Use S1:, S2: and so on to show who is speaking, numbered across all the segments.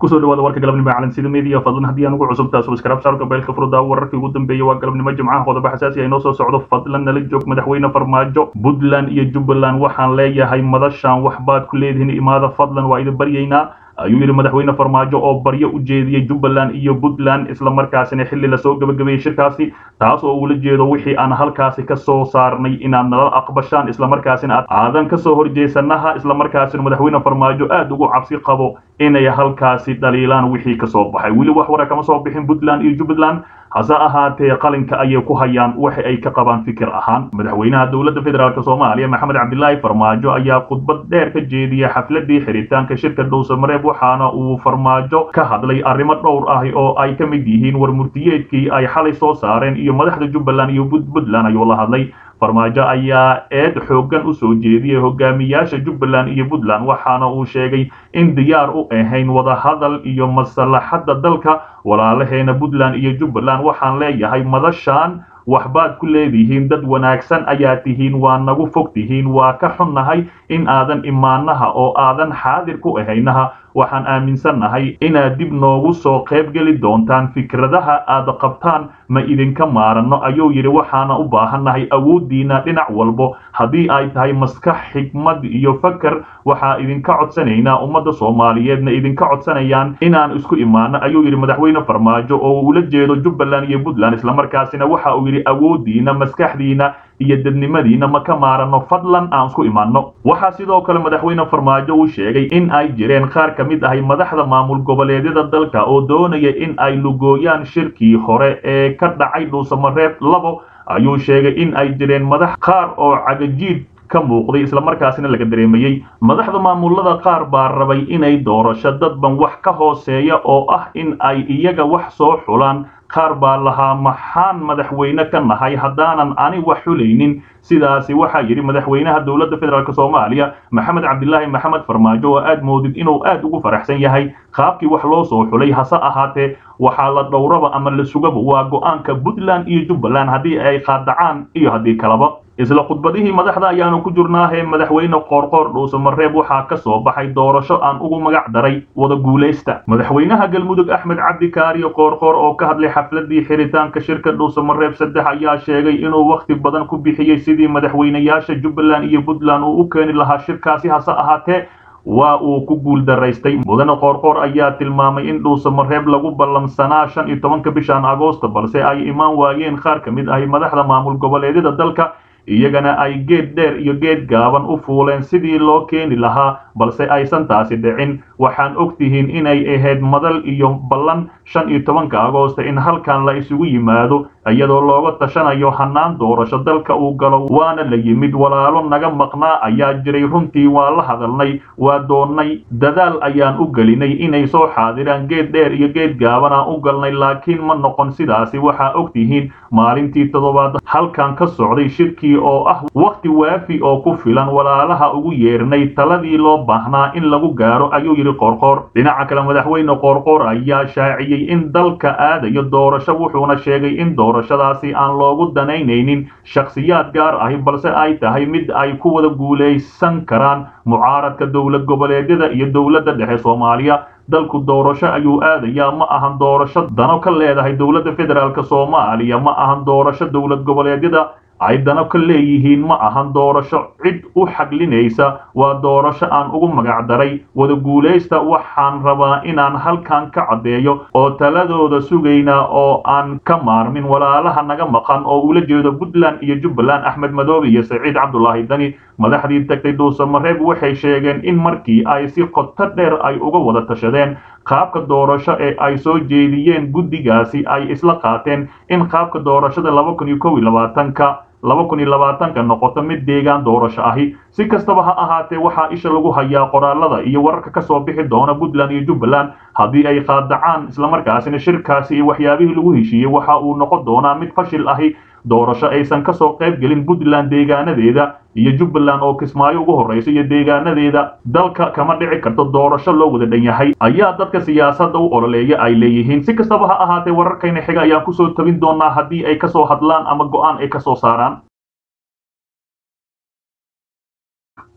S1: kusoo dhawaada warka galabnimo calansida media fadlan haddii aan ugu cusubtaa subscribe saarka beelka furda wararkii ugu dambeeyay waa galabnimo jimcaha qodobo xasaasi ah inoo soo socdo fadlan nala joog madaxweyne farmaajo puntland iyo jubbaland waxaan leeyahay madashaan waxbaad ku leedihiin imaada fadlan waa idin baryaynaa ayuu yidhi madaxweyne farmaajo oo baryo u jeediyey jubbaland iyo puntland islamarkaasina xilli lasoo gabagabeeyey shirkaasi taas oo uula jeedo wixii aan halkaasi ka soo saarnay inaad nala aqbashaan islamarkaasina aadan kasoo horjeesanaha islamarkaasina madaxweyne farmaajo aad ugu cabsi qabo inay halkaasi dhaliilaan wixii kasoo baxay weli wax wara kama soo bixin puntland iyo jubbaland hase ahaatee qalinka ayay ku hayaan waxa ay ka qabaan fikir ahaan madaxweynaha dowladda federaalk soomaaliya maxamed cabdilaahi farmaajo ayaa khudbad dheer ka jeediyay xafladii xiritaanka shirka dhowsamareeb waxaana uu farmaajo ka hadlay arrimo dhowr ah oo ay ka mid yihiin war murtiyeedkii ay xalay soo saareen iyo madaxda jubbaland iyo puntland ayuu la hadlay farmaajo ayaa eed xooggan u soo jeediyey hogaamiyaasha jubbaland iyo puntland waxaana uu sheegay in diyaar u ahayn wadahadal iyo maslaxadda dalka walaalaheena puntland iyo jubbaland waxaan leeyahay madashaan waxbaad ku leedihiin dad wanaagsan ayaa tihiin waa nagu fog tihiin waa ka xunnahay in aadan imaanaha oo aadan xaadir ku ahaynaha waxaan aaminsannahay inaad dib noogu soo qayb geli doontaan fikradaha aad qabtaan ma idinka maaranno ayuu yidhi waxaana u baahannahay awooddiina dhinac walbo haddii ay tahay maskax xigmad iyo fakar waxaa idinka codsanaynaa ummadda soomaaliyeedna idinka codsanayaan inaan isku imaano ayuu yidhi madaxweyne farmaajo oo ula jeedo jubbaland iyo puntland islamarkaasina waxa uu yidhi awooddiina maskaxdiina iyo dadnimadiina ma ka maaranno fadlan aan isku imaanno waxaa sidoo kale madaxweyne farmaajo uu sheegay in ay jireen qaar ka mid ahay madaxda maamul goboleedyada dalka oo doonaya in ay lugooyaan shirkii hore ee ka dhacay dhuusamareeb labo ayuu sheegay in ay jireen madax qaar oo cagajiid ka muuqday islamarkaasina laga dareemayey madaxda maamulada qaar baa rabay inay doorasho dadban wax ka hooseeya oo ah in ay iyaga wax soo xulaan qaar baa lahaa maxaan madaxweyne ka nahay haddaanan ani wax xulaynin sidaasi waxaa yidhi madaxweynaha dowladda federaalk soomaaliya maxamed cabdilaahi maxamed farmaajo oo aad moodid inuu aad ugu faraxsan yahay qaabkii wax loo soo xulay hase ahaatee waxaa la dhowraba ama la sugaba waa go'aanka puntland iyo jubbaland haddii ay qaadacaan iyo haddii kalaba isla khudbadihii madaxda ayaanu ku jirnaahee madaxweyne qoorqoor dhuusamareeb waxaa ka soo baxay doorasho aan ugu magac daray wada guulaysta madaxweynaha galmudug axmed cabdi kaariyo qoorqoor oo ka hadlay xafladii xiritaanka shirka dhuusamareeb saddex ayaa sheegay inuu wakhti badan ku bixiyey sidii madaxweynayaasha jubbaland iyo puntland uu u keeni lahaa shirkaasi hase ahaatee waa uu ku guul daraystay mudane qoorqoor ayaa tilmaamay in dhuusamareeb lagu ballansanaa shan iyo tobanka bishan agoosta balse ay imaan waayeen qaar ka mid ahi madaxda maamul goboleedyada dalka iyagana ay geed dheer iyo geed gaaban u fuuleen sidii loo keeni lahaa balse aysan taasi dhicin waxaan og tihiin inay ahayd madal iyo ballan shan iyo tobanka agoosta in halkan la isugu yimaado iyadoo looga tashanayo hannaan doorasho dalka uu galo waana la yimid walaalo naga maqnaa ayaa jiray runtii waa la hadalnay waa doonnay dadaal ayaan u gelinay inay soo xaadiraan geed dheer iyo geed gaaban aan u galnay laakiin ma noqon sidaasi waxaa og tihiin maalintii toddobaad halkan ka socday shirkii oo ah wakhti waafi oo ku filan walaalaha ugu yeernay taladii loo baahnaa in lagu gaaro ayuu yidhi qoorqoor dhinaca kale madaxweyne qoorqoor ayaa shaaciyey in dalka aadayo doorasho wuxuuna sheegay in doorashadaasi aan loogu danaynaynin shakhsiyaad gaar ahi balse ay tahay mid ay ku wada guulaysan karaan mucaaradka dowlad goboleedyada iyo dowladda dhexe soomaaliya dalku doorasho ayuu aadayaa ma ahan doorasho dano ka leedahay dowladda federaalk soomaaliya ma ahan doorasho dowlad goboleedyada ay dano ka leeyihiin ma ahan doorasho cid u xaglinaysa waa doorasho aan ugu magac daray wada guulaysta waxaan rabaa inaan halkan ka caddeeyo oo taladooda sugaynaa oo aan ka maarmin walaalaha naga maqan oo ula jeedo puntland iyo jubbaland axmed madoobe iyo saciid cabdulaahi dani madaxdii tagtay dhuusamareeb waxay sheegeen in markii ay si qoto dheer ay uga wada tashadeen qaabka doorasho ee ay soo jeediyeen guddigaasi ay isla qaateen in qaabka doorashada laba kun iyo kow iyo labaatanka laba kun iyo labaatanka noqoto mid deegaan doorasho ahi si kastaba ha ahaatee waxaa isha lagu hayaa qoraalada iyo wararka ka soo bixi doona puntland iyo jubbaland haddii ay qaadacaan islamarkaasina shirkaasi iyo waxyaabihii lagu heshiiyey waxa uu noqon doonaa mid fashil ahi doorasho aysan ka soo qayb gelin puntland deegaanadeeda iyo jubbaland oo kismaayo ugu horraysa iyo deegaanadeeda dalka kama dhici karto doorasho loo wada dhan yahay ayaa dadka siyaasadda u ololeeya ay leeyihiin si kastaba ha ahaatee wararkayna xiga ayaan kusoo tabin doonaa haddii ay kasoo hadlaan ama go'aan ay kasoo saaraan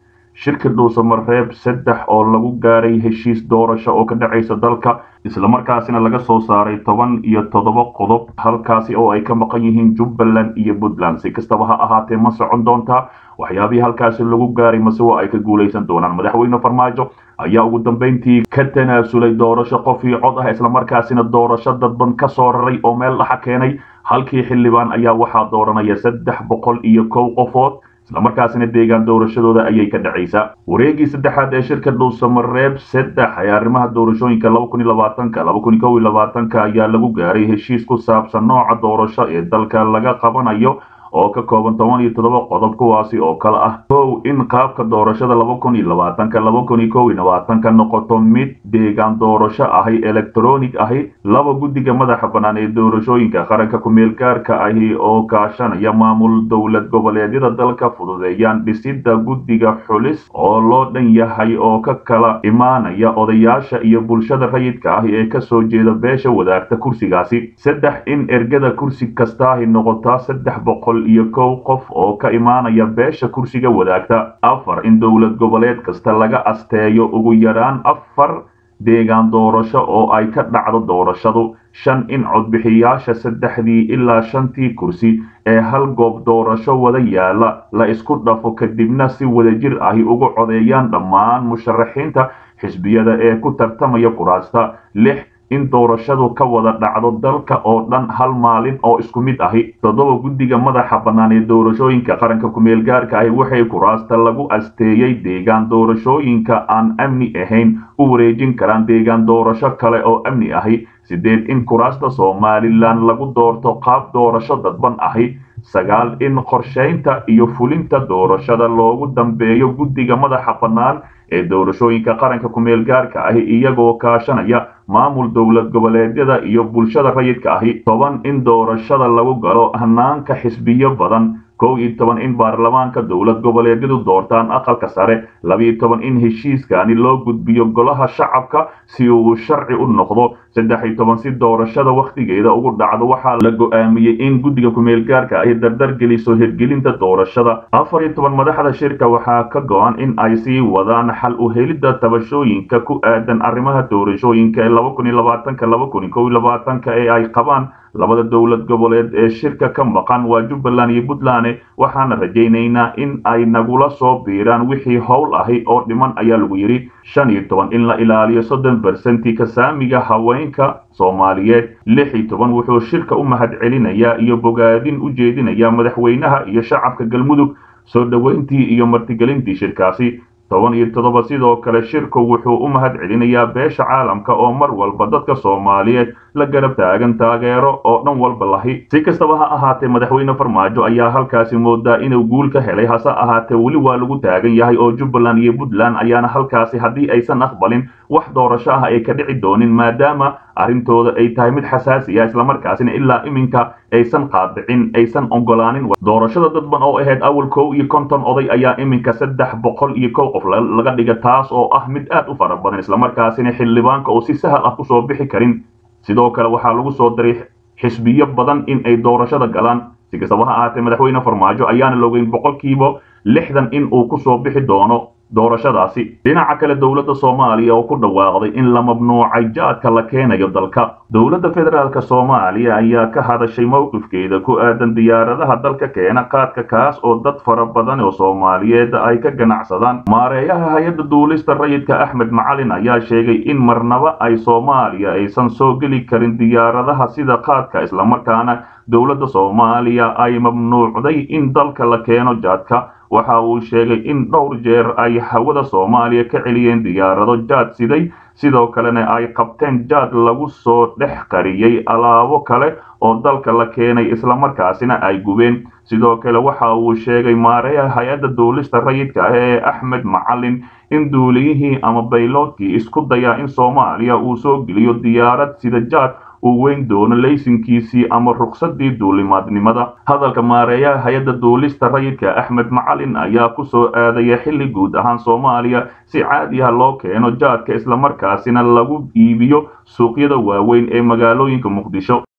S1: shirka dhuusamareeb saddex oo lagu gaaray heshiis doorasho oo ka dhacaysa dalka islamarkaasina laga soo saaray toban iyo toddoba qodob halkaasi oo ay ka maqan yihiin jubbaland iyo puntland si kastaba ha ahaatee ma socon doontaa waxyaabihii halkaasi lagu gaaray mase waa ay ka guulaysan doonaan madaxweyne farmaajo ayaa ugu dambayntii ka tanaasulay doorasho qof iyo cod ah islamarkaasina doorasho dadban ka soo raray oo meel dhaxa keenay halkii xildhibaan ayaa waxaa dooranaya saddex boqol iyo kow qofood islamarkaasina deegaan doorashadooda ayay ka dhacaysaa wareegii saddexaad ee shirka dhuusamareeb saddex ee arrimaha doorashooyinka laba kun iyo labaatanka laba kun iyo kow iyo labaatanka ayaa lagu gaaray heshiis ku saabsan nooca doorasho ee dalka laga qabanayo oo ka kooban toban iyo toddoba qodob kuwaasi oo kale ah kow in qaabka doorashada laba kun iyo labaatanka laba kun iyo kow iyo labaatanka noqoto mid deegaan doorasho ahi electronic ahi laba guddiga madaxa bannaan ee doorashooyinka qaranka ku-meel gaarka ahi oo kaashanaya maamul dowlad goboleedyada dalka fududeeyaan dhisidda guddiga xulis oo loo dhan yahay oo ka kala imaanaya odayaasha iyo bulshada rayidka ahi ee kasoo jeeda beesha wadaagta kursigaasi saddex in ergada kursi kastaahi noqotaa saddex boqol iyo kow qof oo ka imaanaya beesha kursiga wadaagta afar in dowlad goboleed kasta laga asteeyo ugu yaraan afar deegaan doorasho oo ay ka dhacdo doorashadu shan in codbixiyaasha saddexdii ilaa shantii kursi ee hal goob doorasho wada yaala la isku dhafo kadibna si wadajir ahi ugu codeeyaan dhammaan musharaxiinta xisbiyada ee ku tartamaya kuraasta lix in doorashadu ka wada dhacdo dalka oo dhan hal maalin oo isku mid ahi toddoba guddiga madaxa bannaan ee doorashooyinka qaranka ku-meel gaarka ahi waxay kuraasta lagu asteeyey deegaan doorashooyinka aan amni ahayn u wareejin karaan deegaan doorasho kale oo amni ahi sideed in kuraasta somalilan lagu doorto qaab doorasho dadban ahi sagaal in qorshaynta iyo fulinta doorashada loogu dambeeyo guddiga madaxa bannaan ee doorashooyinka qaranka ku-meel gaarka ahi iyagoo kaashanaya maamul dowlad goboleedyada iyo bulshada rayidka ahi toban in doorashada lagu galo hanaanka xisbiyo badan kow iyo toban in baarlamaanka dowlad goboleedyadu doortaan aqalka sare labiyo toban in heshiiskani loo gudbiyo golaha shacabka si uu sharci u noqdo saddex iyo toban si doorashada wakhtigeeda ugu dhacdo waxaa la go'aamiyey in guddiga ku-meel gaarka ay dardar geliso hirgelinta doorashada afar iyo toban madaxda shirka waxaa ka go-an in ay sii wadaan xal u helidda tabashooyinka ku aadan arrimaha doorashooyinka ee laba kun iyo labaatanka laba kun iyo kow iyo labaatanka ee ay qabaan labada dowlad goboleed ee shirka ka maqan waa jubbaland iyo puntland waxaana rajaynaynaa in ay nagula soo biiraan wixii howl ahi oo dhiman ayaa lagu yidhi shan iyo toban in la ilaaliyo soddon bersenti kasaamiga haweenka soomaaliyeed lix iyo toban wuxuu shirka u mahad celinayaa iyo bogaadin u jeedinayaa madaxweynaha iyo shacabka galmudug soo dhoweyntii iyo martigelintii shirkaasi toban iyo toddoba sidoo kale shirku wuxuu u mahad celinayaa beesha caalamka oo mar walba dadka soomaaliyeed la garab taagan taageero oo dhan walba lahi si kastaba ha ahaatee madaxweyne farmaajo ayaa halkaasi moodaa inuu guul ka helay hase ahaatee weli waa lagu taagan yahay oo jubbaland iyo puntland ayaana halkaasi haddii aysan aqbalin wax doorasho ah ay ka dhici doonin maadaama arrintooda ay tahay mid xasaasi ah islamarkaasina ilaa iminka aysan qaadicin aysan ogolaanin doorashada dadban oo ahayd awal kow iyo konton oday ayaa iminka saddex boqol iyo kow qof laga dhiga taas oo ah mid aad u fara badan islamarkaasina xildhibaanka oo si sahal ah kusoo bixi karin sidoo kale waxaa lagu soo diray xisbiyo badan in ay doorashada galaan si kastaba ha ahaatee madaxweyne farmaajo ayaana logeyn boqolkiiba lixdan in uu kusoo bixi doono doorashadaasi dhinaca kale dowladda soomaaliya oo ku dhawaaqday in la mamnuucay jaadka la keenayo dalka dowladda federaalk soomaaliya ayaa ka hadashay mowqifkeeda ku aadan diyaaradaha dalka keena qaadka kaas oo dad fara badan oo soomaaliyeed ay ka ganacsadaan maareeyaha hay-adda duulista rayidka axmed macalin ayaa sheegay in marnaba ay soomaaliya aysan soo geli karin diyaaradaha sida qaadka islamarkaana dowladda soomaaliya ay mamnuucday in dalka la keeno jaadka waxa uu sheegay in dhowr jeer ay hawada soomaaliya ka celiyeen diyaarado jaad siday sidoo kalena ay qabteen jaad lagu soo dhex qariyey alaabo kale oo dalka la keenay islamarkaasina ay gubeen sidoo kale waxa uu sheegay maareeha hay-adda duulista rayidka ah ee axmed macalin in duuliyihii ama bayloodkii isku dayaa in soomaaliya uu soo geliyo diyaarad sida jaad uu weyn doono laysinkiisii ama ruksadii duulimaadnimada hadalka maareeyaha hay-adda duulista rayidka axmed macalin ayaa ku soo aadaya xilli guud ahaan soomaaliya si caadi ah loo keeno jaadka islamarkaasina lagu iibiyo suuqyada waaweyn ee magaalooyinka muqdisho